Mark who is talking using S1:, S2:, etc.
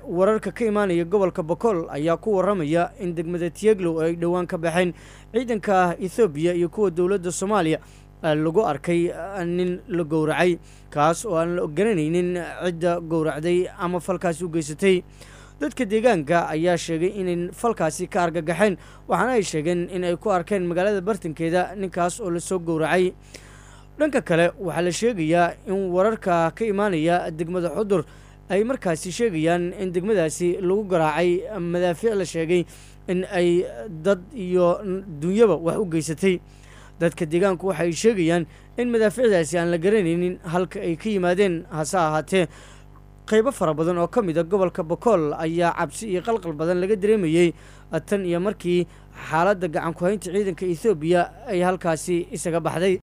S1: wararka ka imaanaya gobolka bokool ayaa ku waramaya in degmada tieglow ay dhowaan ka baxeen ciidanka ethoobiya iyo kuwa dowladda soomaaliya lagu arkay nin la gowracay kaas oo aan la garanaynin cidda gowracday ama falkaasi u geysatay dadka deegaanka ayaa sheegay inay falkaasi ka argagaxeen waxaana ay sheegeen in ay ku arkeen magaalada bartankeeda ninkaas oo lasoo gowracay dhanka kale waxaa la sheegayaa in wararka ka imaanaya degmada xudur ay markaasi sheegayaan in degmadaasi lagu garaacay madaafiic la sheegay in ay dad iyo dunyaba wax u geysatay dadka deegaanku waxaay sheegayaan in madaafiicdaasi aan la garanaynin halka ay ka yimaadeen hase ahaatee qaybo fara badan oo ka mid a gobolka bokool ayaa cabsi iyo qalqal badan laga dareemayey tan iyo markii xaaladda gacan ku-haynta ciidanka ethoobiya ay halkaasi isaga baxday